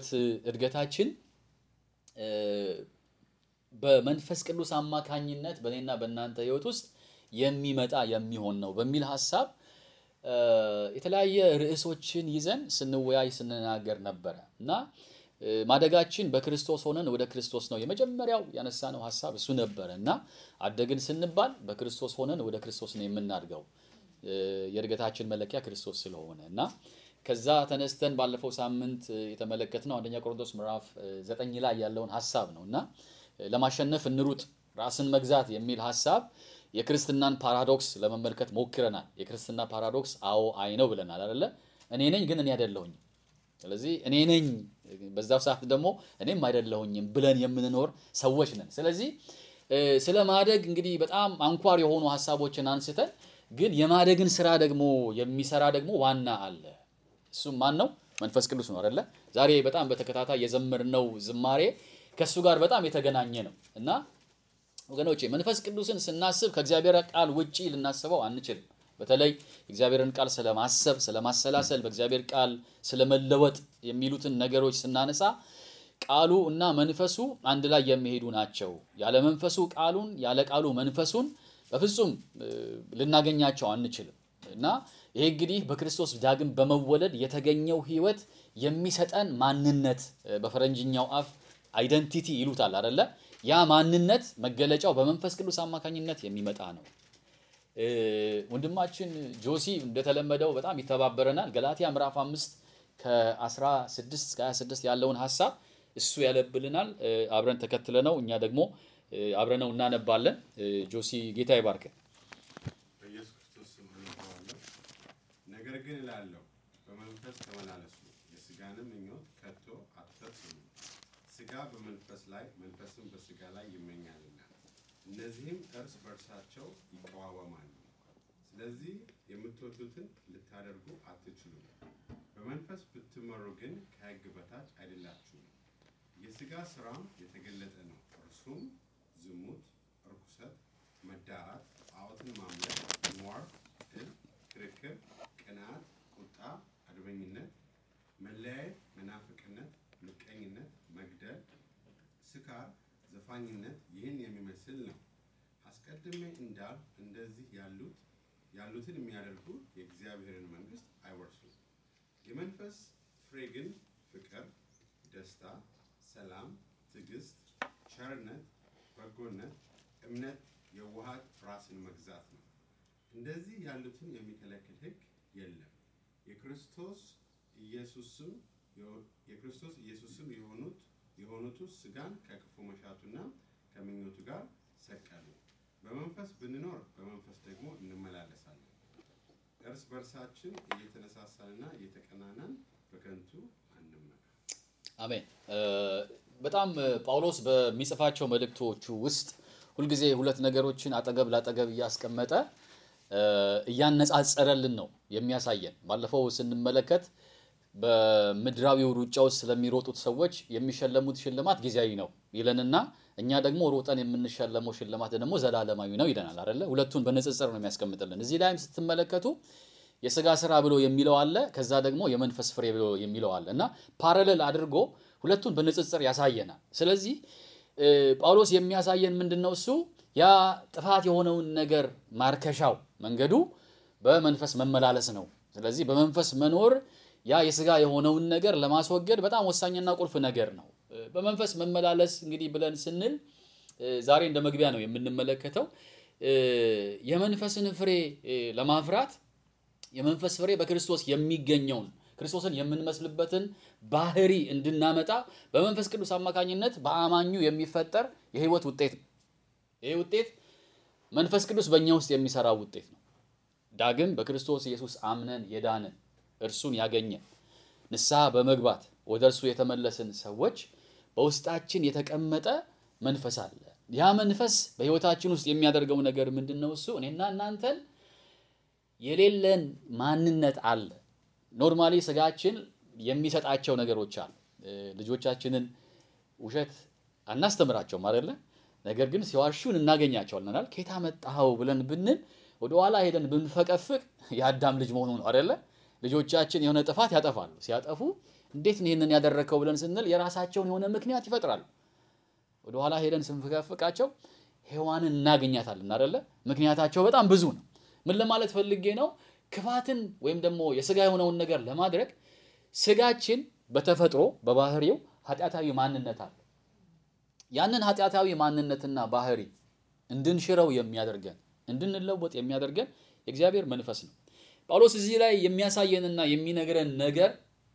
እድገታችን በመንፈስ ቅዱስ አማካኝነት በእኔና በእናንተ ሕይወት ውስጥ የሚመጣ የሚሆን ነው በሚል ሀሳብ የተለያየ ርዕሶችን ይዘን ስንወያይ ስንናገር ነበረ እና ማደጋችን በክርስቶስ ሆነን ወደ ክርስቶስ ነው የመጀመሪያው ያነሳነው ሀሳብ እሱ ነበረ እና አደግን ስንባል በክርስቶስ ሆነን ወደ ክርስቶስ ነው የምናድገው የእድገታችን መለኪያ ክርስቶስ ስለሆነ እና ከዛ ተነስተን ባለፈው ሳምንት የተመለከትነው አንደኛ ቆሮንቶስ ምዕራፍ ዘጠኝ ላይ ያለውን ሀሳብ ነው እና ለማሸነፍ እንሩጥ ራስን መግዛት የሚል ሀሳብ የክርስትናን ፓራዶክስ ለመመልከት ሞክረናል። የክርስትና ፓራዶክስ አዎ አይ ነው ብለናል አይደለ? እኔ ነኝ ግን እኔ አይደለሁኝም። ስለዚህ እኔ ነኝ በዛው ሰዓት ደግሞ እኔም አይደለሁኝም ብለን የምንኖር ሰዎች ነን። ስለዚህ ስለ ማደግ እንግዲህ በጣም አንኳር የሆኑ ሀሳቦችን አንስተን ግን የማደግን ስራ ደግሞ የሚሰራ ደግሞ ዋና አለ። እሱም ማን ነው? መንፈስ ቅዱስ ነው አይደለ? ዛሬ በጣም በተከታታይ የዘመርነው ዝማሬ ከእሱ ጋር በጣም የተገናኘ ነው እና ወገኖቼ መንፈስ ቅዱስን ስናስብ ከእግዚአብሔር ቃል ውጪ ልናስበው አንችልም። በተለይ እግዚአብሔርን ቃል ስለማሰብ፣ ስለማሰላሰል፣ በእግዚአብሔር ቃል ስለመለወጥ የሚሉትን ነገሮች ስናነሳ ቃሉ እና መንፈሱ አንድ ላይ የሚሄዱ ናቸው። ያለ መንፈሱ ቃሉን፣ ያለ ቃሉ መንፈሱን በፍጹም ልናገኛቸው አንችልም እና ይሄ እንግዲህ በክርስቶስ ዳግም በመወለድ የተገኘው ሕይወት የሚሰጠን ማንነት በፈረንጅኛው አፍ አይደንቲቲ ይሉታል አይደለ? ያ ማንነት መገለጫው በመንፈስ ቅዱስ አማካኝነት የሚመጣ ነው። ወንድማችን ጆሲ እንደተለመደው በጣም ይተባበረናል። ገላትያ ምዕራፍ አምስት ከ16 እስከ 26 ያለውን ሀሳብ እሱ ያለብልናል። አብረን ተከትለ ነው እኛ ደግሞ አብረነው እናነባለን። ጆሲ ጌታ ይባርክ። በኢየሱስ ክርስቶስ ስም አነባዋለሁ። ነገር ግን እላለሁ በመንፈስ ተመላለሱ፣ የሥጋንም ምኞት ከቶ አትፈጽሙ። ሥጋ በመንፈስ ላይ መንፈስም በሥጋ ላይ ይመኛልና እነዚህም እርስ በርሳቸው ይቀዋወማሉ። ስለዚህ የምትወዱትን ልታደርጉ አትችሉም። በመንፈስ ብትመሩ ግን ከሕግ በታች አይደላችሁም። የሥጋ ሥራም የተገለጠ ነው፣ እርሱም ዝሙት፣ ርኩሰት፣ መዳራት፣ ጣዖትን ማምለክ፣ ሟርት፣ ጥል፣ ክርክር፣ ቅንዓት፣ ቁጣ፣ አድመኝነት፣ መለያየት፣ መናፍቅነት፣ ምቀኝነት፣ መግደል፣ ስካር፣ ዘፋኝነት ይህን የሚመስል ነው። አስቀድሜ እንዳልሁ እንደዚህ ያሉት ያሉትን የሚያደርጉ የእግዚአብሔርን መንግሥት አይወርሱም። የመንፈስ ፍሬ ግን ፍቅር፣ ደስታ፣ ሰላም፣ ትዕግስት፣ ቸርነት፣ በጎነት፣ እምነት፣ የዋሃት፣ ራስን መግዛት ነው። እንደዚህ ያሉትን የሚከለክል ሕግ የለም። የክርስቶስ ኢየሱስም የክርስቶስ ኢየሱስም የሆኑት የሆኑቱ ሥጋን ከክፉ መሻቱና ከምኞቱ ጋር ሰቀሉ። በመንፈስ ብንኖር በመንፈስ ደግሞ እንመላለሳለን። እርስ በርሳችን እየተነሳሳንና እየተቀናናን በከንቱ አንመካ። አሜን። በጣም ጳውሎስ በሚጽፋቸው መልእክቶቹ ውስጥ ሁልጊዜ ሁለት ነገሮችን አጠገብ ላጠገብ እያስቀመጠ እያነጻጸረልን ነው የሚያሳየን። ባለፈው ስንመለከት በምድራዊው ሩጫ ውስጥ ስለሚሮጡት ሰዎች የሚሸለሙት ሽልማት ጊዜያዊ ነው ይለንና እኛ ደግሞ ሮጠን የምንሸለመው ሽልማት ደግሞ ዘላለማዊ ነው ይለናል አይደለ? ሁለቱን በንጽጽር ነው የሚያስቀምጥልን። እዚህ ላይም ስትመለከቱ የስጋ ስራ ብሎ የሚለው አለ፣ ከዛ ደግሞ የመንፈስ ፍሬ ብሎ የሚለው አለ እና ፓራሌል አድርጎ ሁለቱን በንጽጽር ያሳየናል። ስለዚህ ጳውሎስ የሚያሳየን ምንድን ነው? እሱ ያ ጥፋት የሆነውን ነገር ማርከሻው መንገዱ በመንፈስ መመላለስ ነው። ስለዚህ በመንፈስ መኖር ያ የስጋ የሆነውን ነገር ለማስወገድ በጣም ወሳኝና ቁልፍ ነገር ነው። በመንፈስ መመላለስ እንግዲህ ብለን ስንል ዛሬ እንደ መግቢያ ነው የምንመለከተው የመንፈስን ፍሬ ለማፍራት የመንፈስ ፍሬ በክርስቶስ የሚገኘውን ክርስቶስን የምንመስልበትን ባህሪ እንድናመጣ በመንፈስ ቅዱስ አማካኝነት በአማኙ የሚፈጠር የህይወት ውጤት ነው። ይህ ውጤት መንፈስ ቅዱስ በእኛ ውስጥ የሚሰራው ውጤት ነው። ዳግም በክርስቶስ ኢየሱስ አምነን የዳንን እርሱን ያገኘን ንስሐ በመግባት ወደ እርሱ የተመለስን ሰዎች በውስጣችን የተቀመጠ መንፈስ አለ። ያ መንፈስ በህይወታችን ውስጥ የሚያደርገው ነገር ምንድን ነው? እሱ እኔና እናንተን የሌለን ማንነት አለ። ኖርማሊ ስጋችን የሚሰጣቸው ነገሮች አሉ። ልጆቻችንን ውሸት አናስተምራቸውም አይደለ? ነገር ግን ሲዋሹን እናገኛቸዋለን። ከየት አመጣኸው ብለን ብንል ወደኋላ ሄደን ብንፈቀፍቅ የአዳም ልጅ መሆኑ ነው አይደለ? ልጆቻችን የሆነ ጥፋት ያጠፋሉ። ሲያጠፉ እንዴት ነው ይህንን ያደረከው ብለን ስንል የራሳቸውን የሆነ ምክንያት ይፈጥራሉ። ወደኋላ ሄደን ስንፈቃቸው ሔዋንን እናገኛታለን አይደለ? ምክንያታቸው በጣም ብዙ ነው። ምን ለማለት ፈልጌ ነው? ክፋትን ወይም ደግሞ የስጋ የሆነውን ነገር ለማድረግ ስጋችን በተፈጥሮ በባህሪው ኃጢአታዊ ማንነት አለ። ያንን ኃጢአታዊ ማንነትና ባህሪ እንድንሽረው የሚያደርገን እንድንለወጥ የሚያደርገን የእግዚአብሔር መንፈስ ነው። ጳውሎስ እዚህ ላይ የሚያሳየንና የሚነግረን ነገር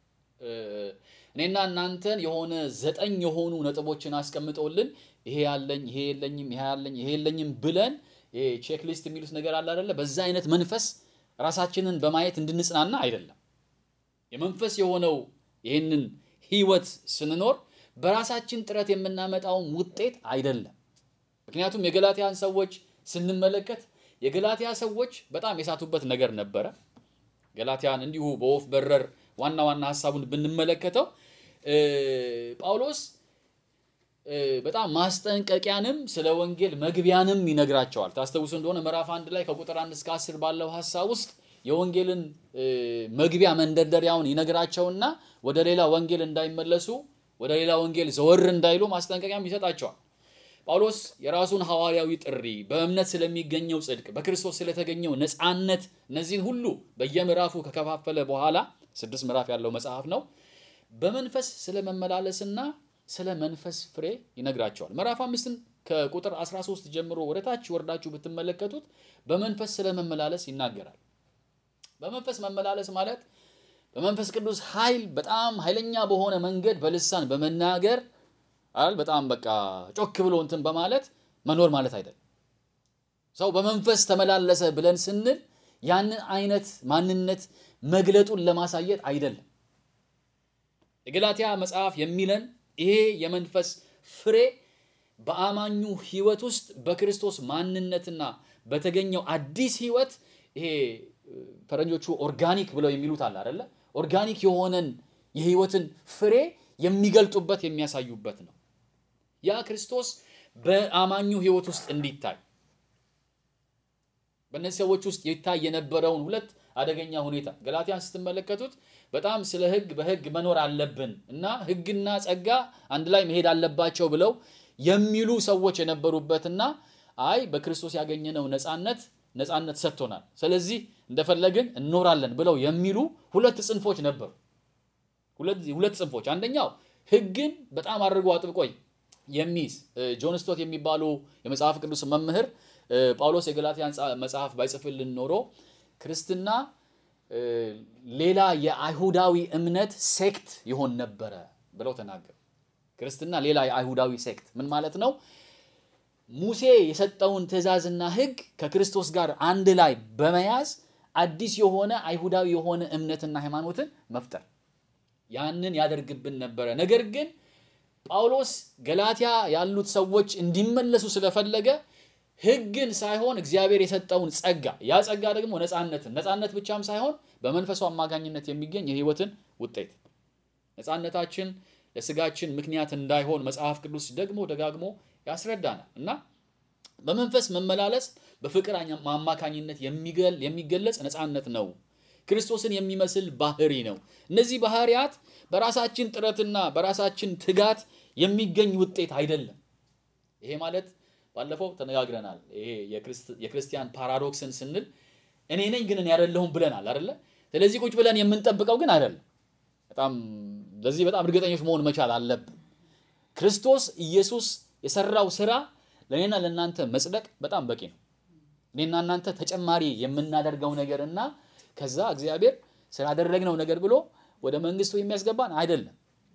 እኔና እናንተን የሆነ ዘጠኝ የሆኑ ነጥቦችን አስቀምጠውልን ይሄ ያለኝ ይሄ የለኝም ይሄ ያለኝ ይሄ የለኝም ብለን ይሄ ቼክሊስት የሚሉት ነገር አለ አይደለ? በዛ አይነት መንፈስ ራሳችንን በማየት እንድንጽናና አይደለም። የመንፈስ የሆነው ይህንን ህይወት ስንኖር በራሳችን ጥረት የምናመጣውን ውጤት አይደለም። ምክንያቱም የገላትያን ሰዎች ስንመለከት የገላትያ ሰዎች በጣም የሳቱበት ነገር ነበረ። ገላትያን እንዲሁ በወፍ በረር ዋና ዋና ሀሳቡን ብንመለከተው ጳውሎስ በጣም ማስጠንቀቂያንም ስለ ወንጌል መግቢያንም ይነግራቸዋል። ታስታውሱ እንደሆነ ምዕራፍ አንድ ላይ ከቁጥር አንድ እስከ አስር ባለው ሀሳብ ውስጥ የወንጌልን መግቢያ መንደርደሪያውን ይነግራቸውና ወደ ሌላ ወንጌል እንዳይመለሱ ወደ ሌላ ወንጌል ዘወር እንዳይሉ ማስጠንቀቂያም ይሰጣቸዋል። ጳውሎስ የራሱን ሐዋርያዊ ጥሪ፣ በእምነት ስለሚገኘው ጽድቅ፣ በክርስቶስ ስለተገኘው ነፃነት እነዚህን ሁሉ በየምዕራፉ ከከፋፈለ በኋላ ስድስት ምዕራፍ ያለው መጽሐፍ ነው። በመንፈስ ስለመመላለስና ስለ መንፈስ ፍሬ ይነግራቸዋል። ምዕራፍ አምስትን ከቁጥር 13 ጀምሮ ወደ ታች ወርዳችሁ ብትመለከቱት በመንፈስ ስለመመላለስ ይናገራል። በመንፈስ መመላለስ ማለት በመንፈስ ቅዱስ ኃይል በጣም ኃይለኛ በሆነ መንገድ በልሳን በመናገር አይደል በጣም በቃ ጮክ ብሎ እንትን በማለት መኖር ማለት አይደለም። ሰው በመንፈስ ተመላለሰ ብለን ስንል ያንን አይነት ማንነት መግለጡን ለማሳየት አይደለም። የገላትያ መጽሐፍ የሚለን ይሄ የመንፈስ ፍሬ በአማኙ ሕይወት ውስጥ በክርስቶስ ማንነትና በተገኘው አዲስ ሕይወት ይሄ ፈረንጆቹ ኦርጋኒክ ብለው የሚሉት አለ አይደለ? ኦርጋኒክ የሆነን የሕይወትን ፍሬ የሚገልጡበት የሚያሳዩበት ነው። ያ ክርስቶስ በአማኙ ሕይወት ውስጥ እንዲታይ በእነዚህ ሰዎች ውስጥ ይታይ የነበረውን ሁለት አደገኛ ሁኔታ ገላትያን ስትመለከቱት በጣም ስለ ሕግ በሕግ መኖር አለብን እና ሕግና ጸጋ አንድ ላይ መሄድ አለባቸው ብለው የሚሉ ሰዎች የነበሩበትና አይ በክርስቶስ ያገኘነው ነፃነት ነፃነት ሰጥቶናል፣ ስለዚህ እንደፈለግን እንኖራለን ብለው የሚሉ ሁለት ጽንፎች ነበሩ። ሁለት ጽንፎች፣ አንደኛው ሕግን በጣም አድርጎ አጥብቆ የሚይዝ ጆን ስቶት የሚባሉ የመጽሐፍ ቅዱስ መምህር ጳውሎስ የገላትያን መጽሐፍ ባይጽፍልን ኖሮ ክርስትና ሌላ የአይሁዳዊ እምነት ሴክት ይሆን ነበረ ብለው ተናገሩ። ክርስትና ሌላ የአይሁዳዊ ሴክት ምን ማለት ነው? ሙሴ የሰጠውን ትእዛዝና ሕግ ከክርስቶስ ጋር አንድ ላይ በመያዝ አዲስ የሆነ አይሁዳዊ የሆነ እምነትና ሃይማኖትን መፍጠር ያንን ያደርግብን ነበረ። ነገር ግን ጳውሎስ ገላትያ ያሉት ሰዎች እንዲመለሱ ስለፈለገ ሕግን ሳይሆን እግዚአብሔር የሰጠውን ጸጋ ያ ጸጋ ደግሞ ነፃነትን ነፃነት ብቻም ሳይሆን በመንፈሱ አማካኝነት የሚገኝ የህይወትን ውጤት ነፃነታችን ለስጋችን ምክንያት እንዳይሆን መጽሐፍ ቅዱስ ደግሞ ደጋግሞ ያስረዳናል እና በመንፈስ መመላለስ በፍቅር አማካኝነት የሚገለጽ ነፃነት ነው። ክርስቶስን የሚመስል ባህሪ ነው። እነዚህ ባህሪያት በራሳችን ጥረትና በራሳችን ትጋት የሚገኝ ውጤት አይደለም። ይሄ ማለት ባለፈው ተነጋግረናል። ይሄ የክርስቲያን ፓራዶክስን ስንል እኔ ነኝ ግን እኔ አይደለሁም ብለናል አይደለ? ስለዚህ ቁጭ ብለን የምንጠብቀው ግን አይደለም። በጣም ለዚህ በጣም እርግጠኞች መሆን መቻል አለብን። ክርስቶስ ኢየሱስ የሰራው ስራ ለእኔና ለእናንተ መጽደቅ በጣም በቂ ነው። እኔና እናንተ ተጨማሪ የምናደርገው ነገር እና ከዛ እግዚአብሔር ስላደረግነው ነገር ብሎ ወደ መንግስቱ የሚያስገባን አይደለም።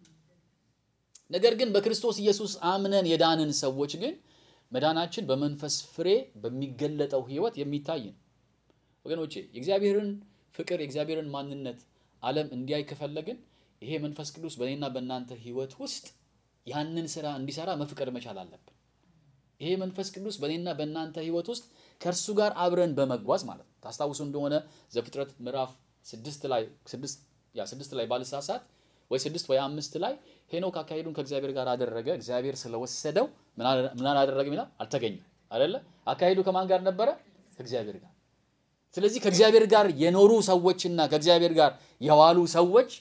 ነገር ግን በክርስቶስ ኢየሱስ አምነን የዳንን ሰዎች ግን መዳናችን በመንፈስ ፍሬ በሚገለጠው ህይወት የሚታይ ነው። ወገኖቼ የእግዚአብሔርን ፍቅር የእግዚአብሔርን ማንነት ዓለም እንዲያይ ከፈለግን ይሄ መንፈስ ቅዱስ በእኔና በእናንተ ህይወት ውስጥ ያንን ስራ እንዲሰራ መፍቀድ መቻል አለብን። ይሄ መንፈስ ቅዱስ በእኔና በእናንተ ህይወት ውስጥ ከእርሱ ጋር አብረን በመጓዝ ማለት ነው። ታስታውሱ እንደሆነ ዘፍጥረት ምዕራፍ ስድስት ላይ ስድስት ያ ስድስት ላይ ባልሳሳት ወይ ስድስት ወይ አምስት ላይ ሄኖክ አካሄዱን ከእግዚአብሔር ጋር አደረገ። እግዚአብሔር ስለወሰደው ምን አላደረገ ይላል? አልተገኘም አይደለ? አካሄዱ ከማን ጋር ነበረ? ከእግዚአብሔር ጋር። ስለዚህ ከእግዚአብሔር ጋር የኖሩ ሰዎችና ከእግዚአብሔር ጋር የዋሉ ሰዎች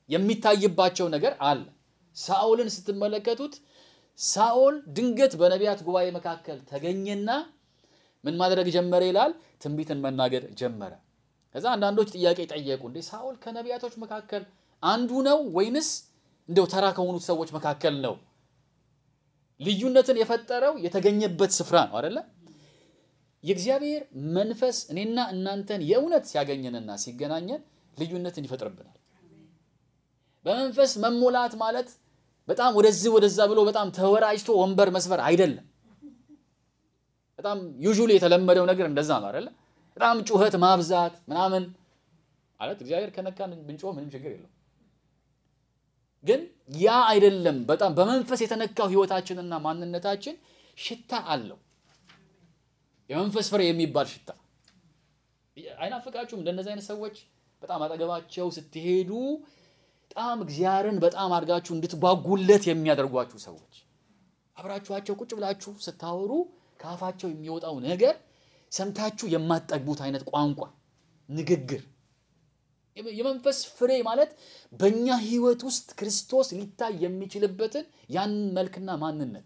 የሚታይባቸው ነገር አለ። ሳኦልን ስትመለከቱት ሳኦል ድንገት በነቢያት ጉባኤ መካከል ተገኘና ምን ማድረግ ጀመረ ይላል? ትንቢትን መናገር ጀመረ። ከዛ አንዳንዶች ጥያቄ ጠየቁ። እንዴ ሳኦል ከነቢያቶች መካከል አንዱ ነው ወይንስ እንደው ተራ ከሆኑት ሰዎች መካከል ነው? ልዩነትን የፈጠረው የተገኘበት ስፍራ ነው አይደለ? የእግዚአብሔር መንፈስ እኔና እናንተን የእውነት ሲያገኘንና ሲገናኘን ልዩነትን ይፈጥርብናል። በመንፈስ መሞላት ማለት በጣም ወደዚህ ወደዛ ብሎ በጣም ተወራጅቶ ወንበር መስበር አይደለም። በጣም ዩዥሊ የተለመደው ነገር እንደዛ ነው አይደለ? በጣም ጩኸት ማብዛት ምናምን ማለት እግዚአብሔር ከነካን ብንጮህ ምንም ችግር የለው። ግን ያ አይደለም። በጣም በመንፈስ የተነካው ህይወታችንና ማንነታችን ሽታ አለው። የመንፈስ ፍሬ የሚባል ሽታ አይናፍቃችሁም? እንደነዚህ አይነት ሰዎች በጣም አጠገባቸው ስትሄዱ በጣም እግዚአብሔርን በጣም አድርጋችሁ እንድትጓጉለት የሚያደርጓችሁ ሰዎች አብራችኋቸው ቁጭ ብላችሁ ስታወሩ ከአፋቸው የሚወጣው ነገር ሰምታችሁ የማትጠግቡት አይነት ቋንቋ፣ ንግግር የመንፈስ ፍሬ ማለት በእኛ ህይወት ውስጥ ክርስቶስ ሊታይ የሚችልበትን ያን መልክና ማንነት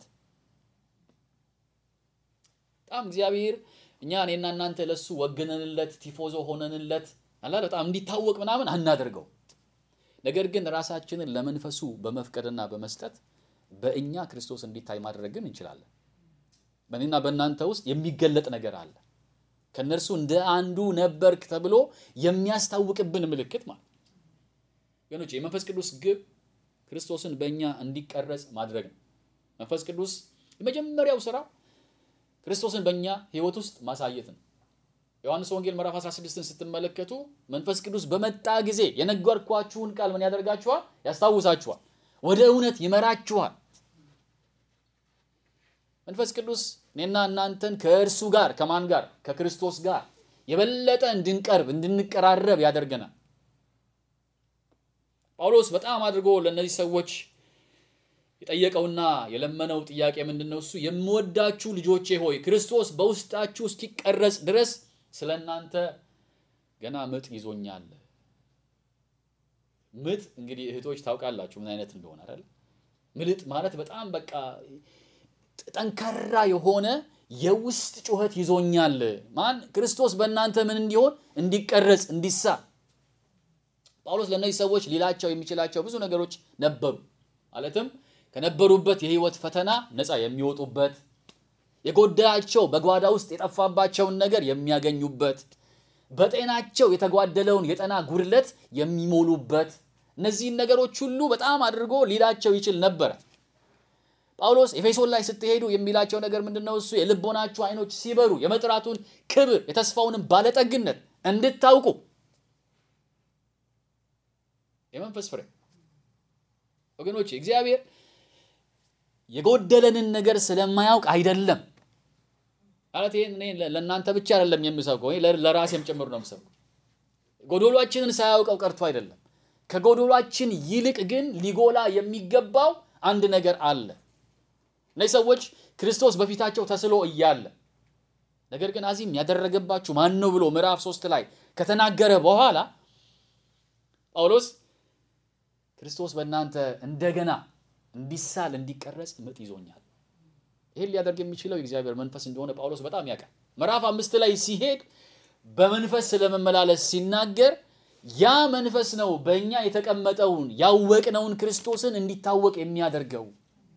በጣም እግዚአብሔር እኛ እኔና እናንተ ለሱ ወገነንለት ቲፎዞ ሆነንለት አላ በጣም እንዲታወቅ ምናምን አናደርገው። ነገር ግን ራሳችንን ለመንፈሱ በመፍቀድና በመስጠት በእኛ ክርስቶስ እንዲታይ ማድረግን እንችላለን። በእኔና በእናንተ ውስጥ የሚገለጥ ነገር አለ። ከእነርሱ እንደ አንዱ ነበርክ ተብሎ የሚያስታውቅብን ምልክት ማለት ገኖች፣ የመንፈስ ቅዱስ ግብ ክርስቶስን በእኛ እንዲቀረጽ ማድረግ ነው። መንፈስ ቅዱስ የመጀመሪያው ስራ ክርስቶስን በእኛ ህይወት ውስጥ ማሳየት ነው። ዮሐንስ ወንጌል ምዕራፍ 16ን ስትመለከቱ መንፈስ ቅዱስ በመጣ ጊዜ የነገርኳችሁን ቃል ምን ያደርጋችኋል? ያስታውሳችኋል፣ ወደ እውነት ይመራችኋል። መንፈስ ቅዱስ እኔና እናንተን ከእርሱ ጋር ከማን ጋር? ከክርስቶስ ጋር የበለጠ እንድንቀርብ እንድንቀራረብ ያደርገናል። ጳውሎስ በጣም አድርጎ ለእነዚህ ሰዎች የጠየቀውና የለመነው ጥያቄ ምንድን ነው? እሱ የምወዳችሁ ልጆቼ ሆይ ክርስቶስ በውስጣችሁ እስኪቀረጽ ድረስ ስለ እናንተ ገና ምጥ ይዞኛል። ምጥ እንግዲህ እህቶች ታውቃላችሁ ምን አይነት እንደሆነ አይደል? ምልጥ ማለት በጣም በቃ ጠንካራ የሆነ የውስጥ ጩኸት ይዞኛል። ማን? ክርስቶስ በእናንተ ምን እንዲሆን እንዲቀረጽ እንዲሳ ጳውሎስ ለእነዚህ ሰዎች ሊላቸው የሚችላቸው ብዙ ነገሮች ነበሩ። ማለትም ከነበሩበት የህይወት ፈተና ነፃ የሚወጡበት የጎደላቸው በጓዳ ውስጥ የጠፋባቸውን ነገር የሚያገኙበት በጤናቸው የተጓደለውን የጤና ጉድለት የሚሞሉበት እነዚህን ነገሮች ሁሉ በጣም አድርጎ ሊላቸው ይችል ነበረ። ጳውሎስ ኤፌሶን ላይ ስትሄዱ የሚላቸው ነገር ምንድን ነው? እሱ የልቦናችሁ አይኖች ሲበሩ የመጥራቱን ክብር የተስፋውንም ባለጠግነት እንድታውቁ የመንፈስ ፍሬ ወገኖች እግዚአብሔር የጎደለንን ነገር ስለማያውቅ አይደለም ማለት ይሄን እኔ ለእናንተ ብቻ አይደለም የምሰብከው፣ እኔ ለራሴም ጭምር ነው የምሰብከው። ጎዶሏችንን ሳያውቀው ቀርቶ አይደለም። ከጎዶሏችን ይልቅ ግን ሊጎላ የሚገባው አንድ ነገር አለ። እነዚህ ሰዎች ክርስቶስ በፊታቸው ተስሎ እያለ ነገር ግን አዚም ያደረገባችሁ ማን ነው ብሎ ምዕራፍ ሶስት ላይ ከተናገረ በኋላ ጳውሎስ ክርስቶስ በእናንተ እንደገና እንዲሳል እንዲቀረጽ ምጥ ይዞኛል። ይህን ሊያደርግ የሚችለው የእግዚአብሔር መንፈስ እንደሆነ ጳውሎስ በጣም ያውቃል። ምዕራፍ አምስት ላይ ሲሄድ በመንፈስ ስለመመላለስ ሲናገር ያ መንፈስ ነው በእኛ የተቀመጠውን ያወቅነውን ክርስቶስን እንዲታወቅ የሚያደርገው።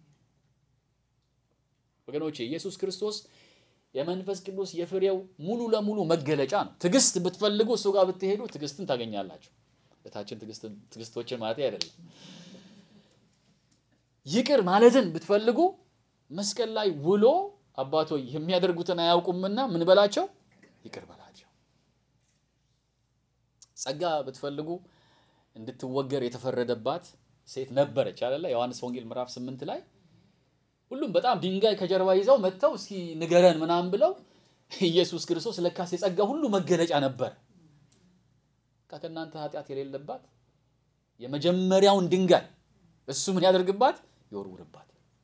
ወገኖቼ ኢየሱስ ክርስቶስ የመንፈስ ቅዱስ የፍሬው ሙሉ ለሙሉ መገለጫ ነው። ትዕግስት ብትፈልጉ እሱ ጋር ብትሄዱ ትዕግስትን ታገኛላችሁ። እታችን ትዕግስቶችን ማለት አይደለም። ይቅር ማለትን ብትፈልጉ መስቀል ላይ ውሎ አባቶ የሚያደርጉትን አያውቁምና ምን በላቸው ይቅር በላቸው። ጸጋ ብትፈልጉ እንድትወገር የተፈረደባት ሴት ነበረች አይደለ? ዮሐንስ ወንጌል ምዕራፍ ስምንት ላይ ሁሉም በጣም ድንጋይ ከጀርባ ይዘው መጥተው እስኪ ንገረን ምናምን ብለው ኢየሱስ ክርስቶስ ለካስ የጸጋ ሁሉ መገለጫ ነበር። ከእናንተ ኃጢአት የሌለባት የመጀመሪያውን ድንጋይ እሱ ምን ያደርግባት ይወርውርባት።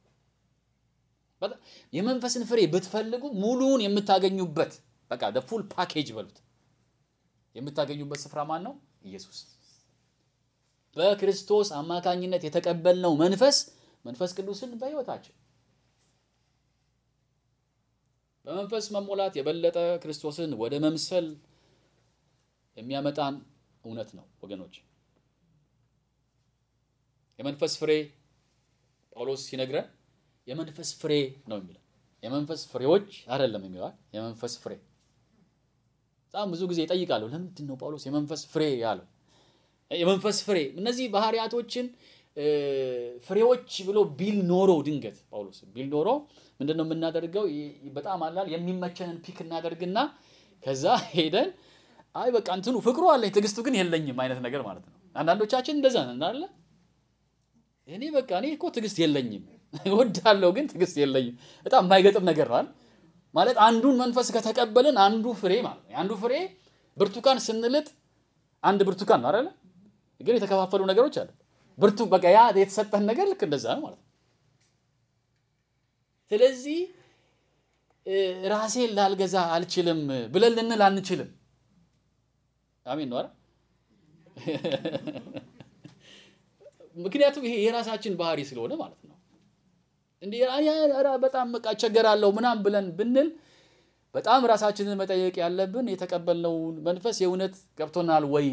የመንፈስን ፍሬ ብትፈልጉ ሙሉውን የምታገኙበት በቃ ፉል ፓኬጅ በሉት የምታገኙበት ስፍራ ማን ነው? ኢየሱስ። በክርስቶስ አማካኝነት የተቀበልነው መንፈስ መንፈስ ቅዱስን በሕይወታችን በመንፈስ መሞላት የበለጠ ክርስቶስን ወደ መምሰል የሚያመጣን እውነት ነው ወገኖች። የመንፈስ ፍሬ ጳውሎስ ሲነግረን የመንፈስ ፍሬ ነው የሚለው። የመንፈስ ፍሬዎች አይደለም የሚለው የመንፈስ ፍሬ። በጣም ብዙ ጊዜ ይጠይቃለሁ፣ ለምንድን ነው ጳውሎስ የመንፈስ ፍሬ ያለው? የመንፈስ ፍሬ እነዚህ ባህሪያቶችን ፍሬዎች ብሎ ቢል ኖሮ ድንገት ጳውሎስ ቢል ኖሮ ምንድን ነው የምናደርገው? በጣም አላል የሚመቸንን ፒክ እናደርግና ከዛ ሄደን አይ በቃ እንትኑ ፍቅሩ አለኝ ትዕግስቱ ግን የለኝም አይነት ነገር ማለት ነው። አንዳንዶቻችን እንደዛ ነን አይደለ? እኔ በቃ እኔ እኮ ትዕግስት የለኝም እወዳለሁ ግን ትዕግስት የለኝም። በጣም የማይገጥም ነገር ነው ማለት አንዱን መንፈስ ከተቀበልን አንዱ ፍሬ ማለት ነው። አንዱ ፍሬ ብርቱካን ስንልጥ አንድ ብርቱካን ነው አይደለ? ግን የተከፋፈሉ ነገሮች አሉ። ብርቱ በቃ ያ የተሰጠን ነገር ልክ እንደዛ ነው ማለት ነው። ስለዚህ ራሴን ላልገዛ አልችልም ብለን ልንል አንችልም። አሜን ነው አይደል? ምክንያቱም ይሄ የራሳችን ባህሪ ስለሆነ ማለት ነው። እንዲህ በጣም በቃ እቸገራለሁ ምናምን ብለን ብንል በጣም ራሳችንን መጠየቅ ያለብን የተቀበልነውን መንፈስ የእውነት ገብቶናል ወይ?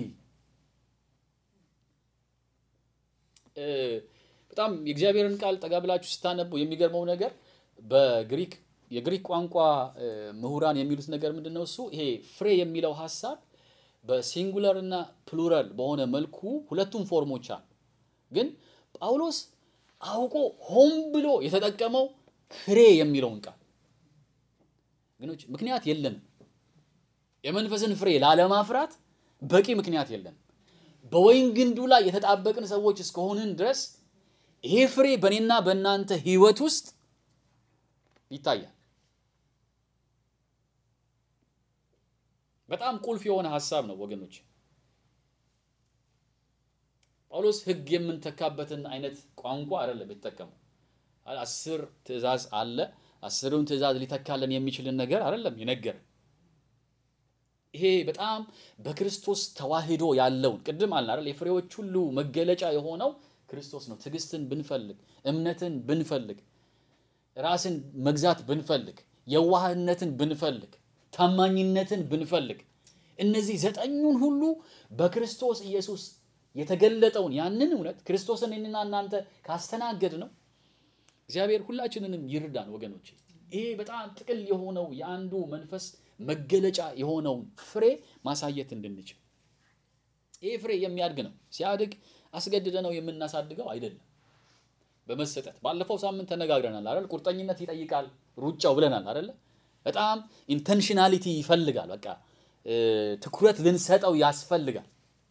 በጣም የእግዚአብሔርን ቃል ጠጋ ብላችሁ ስታነቡ የሚገርመው ነገር በግሪክ የግሪክ ቋንቋ ምሁራን የሚሉት ነገር ምንድን ነው? እሱ ይሄ ፍሬ የሚለው ሀሳብ በሲንጉለር እና ፕሉራል በሆነ መልኩ ሁለቱም ፎርሞች አሉ። ግን ጳውሎስ አውቆ ሆን ብሎ የተጠቀመው ፍሬ የሚለውን ቃል ግኖች ምክንያት የለንም። የመንፈስን ፍሬ ላለማፍራት በቂ ምክንያት የለንም። በወይን ግንዱ ላይ የተጣበቅን ሰዎች እስከሆንን ድረስ ይሄ ፍሬ በእኔና በእናንተ ሕይወት ውስጥ ይታያል። በጣም ቁልፍ የሆነ ሀሳብ ነው ወገኖች። ጳውሎስ ሕግ የምንተካበትን አይነት ቋንቋ አይደለም የተጠቀመው። አስር ትእዛዝ አለ። አስሩን ትእዛዝ ሊተካለን የሚችልን ነገር አይደለም የነገረን። ይሄ በጣም በክርስቶስ ተዋህዶ ያለውን ቅድም አልን አይደል? የፍሬዎች ሁሉ መገለጫ የሆነው ክርስቶስ ነው። ትዕግስትን ብንፈልግ፣ እምነትን ብንፈልግ፣ ራስን መግዛት ብንፈልግ፣ የዋህነትን ብንፈልግ፣ ታማኝነትን ብንፈልግ እነዚህ ዘጠኙን ሁሉ በክርስቶስ ኢየሱስ የተገለጠውን ያንን እውነት ክርስቶስን እኔና እናንተ ካስተናገድ ነው እግዚአብሔር ሁላችንንም ይርዳን ወገኖች። ይሄ በጣም ጥቅል የሆነው የአንዱ መንፈስ መገለጫ የሆነውን ፍሬ ማሳየት እንድንችል። ይሄ ፍሬ የሚያድግ ነው። ሲያድግ አስገድደ ነው የምናሳድገው አይደለም። በመሰጠት ባለፈው ሳምንት ተነጋግረናል አይደል? ቁርጠኝነት ይጠይቃል ሩጫው ብለናል አይደለ? በጣም ኢንተንሽናሊቲ ይፈልጋል። በቃ ትኩረት ልንሰጠው ያስፈልጋል።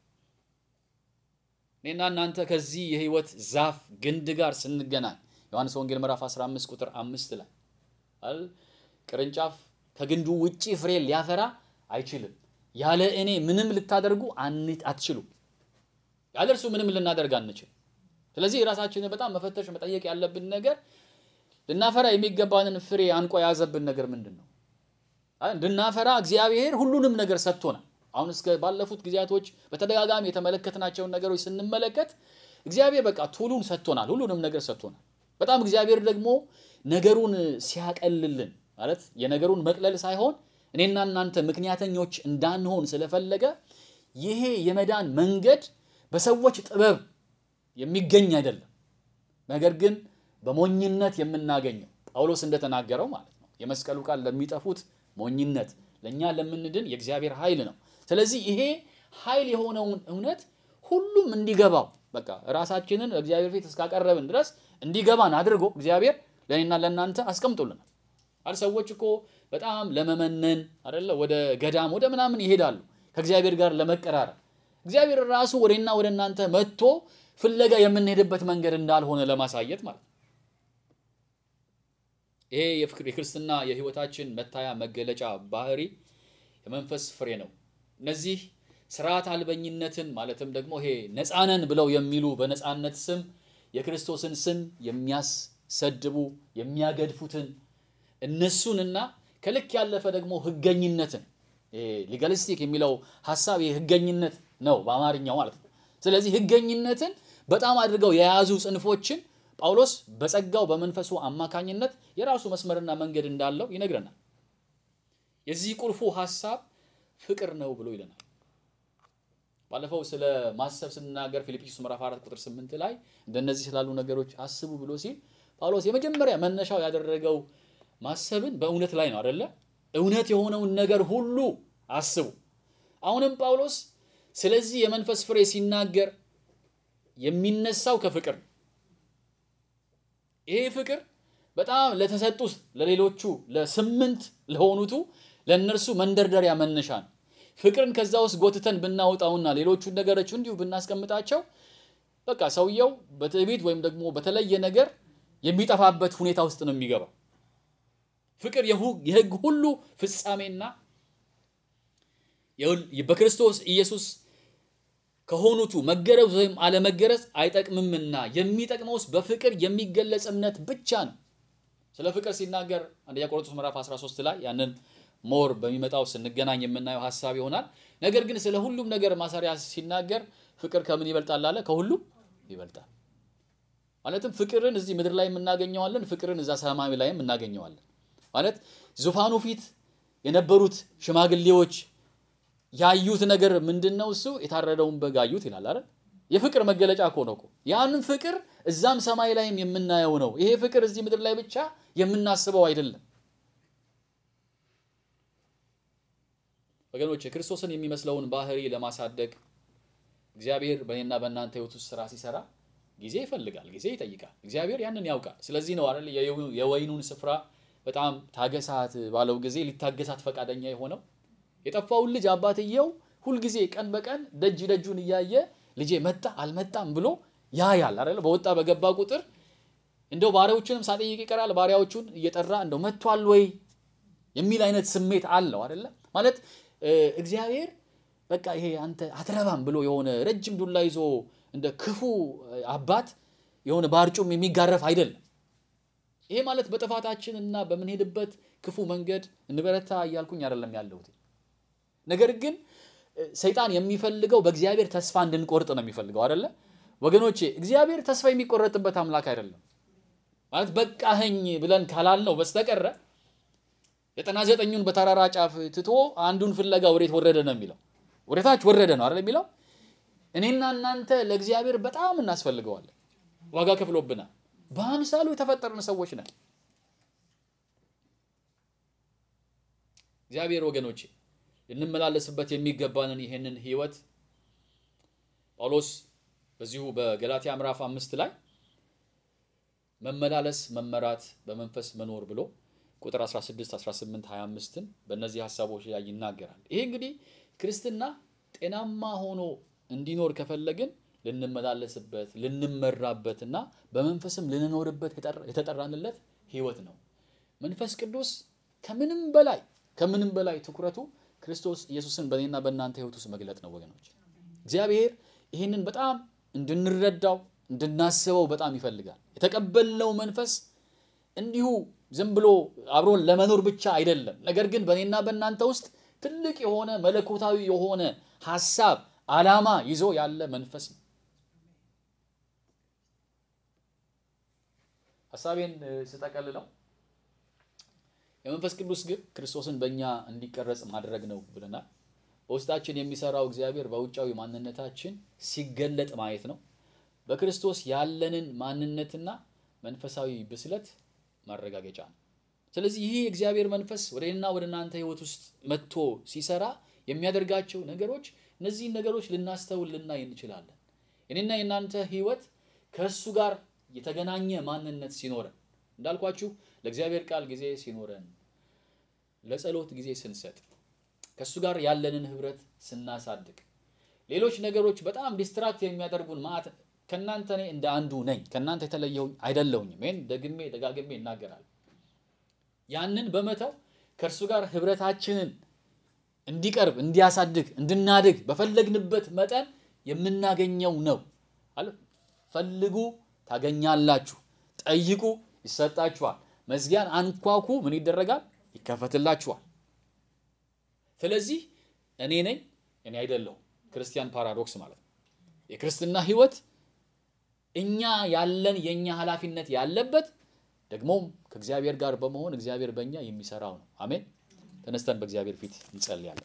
እኔና እናንተ ከዚህ የህይወት ዛፍ ግንድ ጋር ስንገናኝ ዮሐንስ ወንጌል ምዕራፍ 15 ቁጥር አምስት ላይ አይደል? ቅርንጫፍ ከግንዱ ውጪ ፍሬ ሊያፈራ አይችልም። ያለ እኔ ምንም ልታደርጉ አትችሉም። ያለ እርሱ ምንም ልናደርግ አንችል። ስለዚህ የራሳችንን በጣም መፈተሽ መጠየቅ ያለብን ነገር ልናፈራ የሚገባንን ፍሬ አንቆ የያዘብን ነገር ምንድን ነው? እንድናፈራ እግዚአብሔር ሁሉንም ነገር ሰጥቶናል። አሁን እስከ ባለፉት ጊዜያቶች በተደጋጋሚ የተመለከትናቸውን ነገሮች ስንመለከት እግዚአብሔር በቃ ቱሉን ሰጥቶናል፣ ሁሉንም ነገር ሰጥቶናል። በጣም እግዚአብሔር ደግሞ ነገሩን ሲያቀልልን ማለት የነገሩን መቅለል ሳይሆን እኔና እናንተ ምክንያተኞች እንዳንሆን ስለፈለገ ይሄ የመዳን መንገድ በሰዎች ጥበብ የሚገኝ አይደለም፣ ነገር ግን በሞኝነት የምናገኘው ጳውሎስ እንደተናገረው ማለት ነው። የመስቀሉ ቃል ለሚጠፉት ሞኝነት፣ ለእኛ ለምንድን የእግዚአብሔር ኃይል ነው። ስለዚህ ይሄ ኃይል የሆነውን እውነት ሁሉም እንዲገባው በቃ ራሳችንን እግዚአብሔር ፊት እስካቀረብን ድረስ እንዲገባን አድርጎ እግዚአብሔር ለእኔና ለእናንተ አስቀምጦልናል። አል ሰዎች እኮ በጣም ለመመነን አይደለ ወደ ገዳም ወደ ምናምን ይሄዳሉ ከእግዚአብሔር ጋር ለመቀራረብ። እግዚአብሔር ራሱ ወደና ወደ እናንተ መጥቶ ፍለጋ የምንሄድበት መንገድ እንዳልሆነ ለማሳየት ማለት ነው። ይሄ የክርስትና የሕይወታችን መታያ መገለጫ ባህሪ የመንፈስ ፍሬ ነው። እነዚህ ስርዓት አልበኝነትን ማለትም ደግሞ ይሄ ነፃነን ብለው የሚሉ በነፃነት ስም የክርስቶስን ስም የሚያሰድቡ የሚያገድፉትን እነሱንና ከልክ ያለፈ ደግሞ ህገኝነትን ሊጋሊስቲክ የሚለው ሀሳብ ይሄ ህገኝነት ነው በአማርኛው ማለት ነው። ስለዚህ ሕገኝነትን በጣም አድርገው የያዙ ጽንፎችን ጳውሎስ በጸጋው በመንፈሱ አማካኝነት የራሱ መስመርና መንገድ እንዳለው ይነግረናል። የዚህ ቁልፉ ሐሳብ ፍቅር ነው ብሎ ይለናል። ባለፈው ስለ ማሰብ ስንናገር ፊልጵስዩስ ምዕራፍ 4 ቁጥር 8 ላይ እንደነዚህ ስላሉ ነገሮች አስቡ ብሎ ሲል ጳውሎስ የመጀመሪያ መነሻው ያደረገው ማሰብን በእውነት ላይ ነው አይደለ? እውነት የሆነውን ነገር ሁሉ አስቡ። አሁንም ጳውሎስ ስለዚህ የመንፈስ ፍሬ ሲናገር የሚነሳው ከፍቅር ነው። ይሄ ፍቅር በጣም ለተሰጡት ለሌሎቹ ለስምንት ለሆኑቱ ለእነርሱ መንደርደሪያ መነሻ ነው። ፍቅርን ከዛ ውስጥ ጎትተን ብናወጣውና ሌሎቹን ነገሮች እንዲሁ ብናስቀምጣቸው በቃ ሰውየው በትዕቢት ወይም ደግሞ በተለየ ነገር የሚጠፋበት ሁኔታ ውስጥ ነው የሚገባው። ፍቅር የሕግ ሁሉ ፍጻሜና በክርስቶስ ኢየሱስ ከሆኑቱ መገረዝ ወይም አለመገረዝ አይጠቅምምና የሚጠቅመውስ በፍቅር የሚገለጽ እምነት ብቻ ነው። ስለ ፍቅር ሲናገር አንደኛ ቆሮንቶስ ምዕራፍ 13 ላይ ያንን ሞር በሚመጣው ስንገናኝ የምናየው ሀሳብ ይሆናል። ነገር ግን ስለ ሁሉም ነገር ማሰሪያ ሲናገር ፍቅር ከምን ይበልጣል አለ? ከሁሉም ይበልጣል። ማለትም ፍቅርን እዚህ ምድር ላይ የምናገኘዋለን፣ ፍቅርን እዛ ሰማይ ላይም እናገኘዋለን። ማለት ዙፋኑ ፊት የነበሩት ሽማግሌዎች ያዩት ነገር ምንድን ነው? እሱ የታረደውን በግ አዩት ይላል አይደል? የፍቅር መገለጫ እኮ ነው እኮ። ያንን ፍቅር እዛም ሰማይ ላይም የምናየው ነው። ይሄ ፍቅር እዚህ ምድር ላይ ብቻ የምናስበው አይደለም። ወገኖች ክርስቶስን የሚመስለውን ባህሪ ለማሳደግ እግዚአብሔር በእኔና በእናንተ ሕይወት ውስጥ ስራ ሲሰራ ጊዜ ይፈልጋል፣ ጊዜ ይጠይቃል። እግዚአብሔር ያንን ያውቃል። ስለዚህ ነው አይደል የወይኑን ስፍራ በጣም ታገሳት ባለው ጊዜ ሊታገሳት ፈቃደኛ የሆነው የጠፋውን ልጅ አባትየው ሁልጊዜ ቀን በቀን ደጅ ደጁን እያየ ልጄ መጣ አልመጣም ብሎ ያያል አይደል። በወጣ በገባ ቁጥር እንደው ባሪያዎቹንም ሳጠይቅ ይቀራል። ባሪያዎቹን እየጠራ እንደው መጥቷል ወይ የሚል አይነት ስሜት አለው አይደለ። ማለት እግዚአብሔር በቃ ይሄ አንተ አትረባም ብሎ የሆነ ረጅም ዱላ ይዞ እንደ ክፉ አባት የሆነ ባርጩም የሚጋረፍ አይደለም። ይሄ ማለት በጥፋታችን እና በምንሄድበት ክፉ መንገድ እንበረታ እያልኩኝ አይደለም ያለሁት። ነገር ግን ሰይጣን የሚፈልገው በእግዚአብሔር ተስፋ እንድንቆርጥ ነው የሚፈልገው አይደለ ወገኖቼ። እግዚአብሔር ተስፋ የሚቆረጥበት አምላክ አይደለም። ማለት በቃኸኝ ብለን ካላልነው በስተቀረ ዘጠና ዘጠኙን በተራራ ጫፍ ትቶ አንዱን ፍለጋ ወዴት ወረደ ነው የሚለው። ወደታች ወረደ ነው አይደል የሚለው። እኔና እናንተ ለእግዚአብሔር በጣም እናስፈልገዋለን። ዋጋ ከፍሎብናል። በአምሳሉ የተፈጠርን ሰዎች ነን። እግዚአብሔር ወገኖቼ ልንመላለስበት የሚገባንን ይሄንን ህይወት ጳውሎስ በዚሁ በገላትያ ምዕራፍ አምስት ላይ መመላለስ፣ መመራት፣ በመንፈስ መኖር ብሎ ቁጥር 16፣ 18፣ 25ን በእነዚህ ሀሳቦች ላይ ይናገራል። ይሄ እንግዲህ ክርስትና ጤናማ ሆኖ እንዲኖር ከፈለግን ልንመላለስበት ልንመራበትና በመንፈስም ልንኖርበት የተጠራንለት ህይወት ነው። መንፈስ ቅዱስ ከምንም በላይ ከምንም በላይ ትኩረቱ ክርስቶስ ኢየሱስን በእኔና በእናንተ ህይወት ውስጥ መግለጥ ነው ወገኖች። እግዚአብሔር ይህንን በጣም እንድንረዳው እንድናስበው በጣም ይፈልጋል። የተቀበልነው መንፈስ እንዲሁ ዝም ብሎ አብሮን ለመኖር ብቻ አይደለም። ነገር ግን በእኔና በእናንተ ውስጥ ትልቅ የሆነ መለኮታዊ የሆነ ሀሳብ ዓላማ ይዞ ያለ መንፈስ ነው። ሀሳቤን ስጠቀልለው የመንፈስ ቅዱስ ግብ ክርስቶስን በእኛ እንዲቀረጽ ማድረግ ነው ብለናል። በውስጣችን የሚሰራው እግዚአብሔር በውጫዊ ማንነታችን ሲገለጥ ማየት ነው። በክርስቶስ ያለንን ማንነትና መንፈሳዊ ብስለት ማረጋገጫ ነው። ስለዚህ ይህ የእግዚአብሔር መንፈስ ወደ እኔና ወደ እናንተ ህይወት ውስጥ መጥቶ ሲሰራ የሚያደርጋቸው ነገሮች እነዚህን ነገሮች ልናስተውል ልናይ እንችላለን። እኔና የእናንተ ህይወት ከእሱ ጋር የተገናኘ ማንነት ሲኖረን እንዳልኳችሁ ለእግዚአብሔር ቃል ጊዜ ሲኖረን፣ ለጸሎት ጊዜ ስንሰጥ፣ ከእሱ ጋር ያለንን ህብረት ስናሳድግ፣ ሌሎች ነገሮች በጣም ዲስትራክት የሚያደርጉን ማለት ከእናንተ እኔ እንደ አንዱ ነኝ፣ ከእናንተ የተለየሁኝ አይደለሁኝም። ይህን ደግሜ ደጋግሜ ይናገራል። ያንን በመተው ከእርሱ ጋር ህብረታችንን እንዲቀርብ እንዲያሳድግ እንድናድግ በፈለግንበት መጠን የምናገኘው ነው አለ። ፈልጉ ታገኛላችሁ፣ ጠይቁ ይሰጣችኋል፣ መዝጊያን አንኳኩ ምን ይደረጋል? ይከፈትላችኋል። ስለዚህ እኔ ነኝ እኔ አይደለሁም ክርስቲያን ፓራዶክስ ማለት ነው። የክርስትና ህይወት እኛ ያለን የኛ ኃላፊነት ያለበት ደግሞም ከእግዚአብሔር ጋር በመሆን እግዚአብሔር በእኛ የሚሰራው ነው። አሜን። ተነስተን በእግዚአብሔር ፊት እንጸልያለን።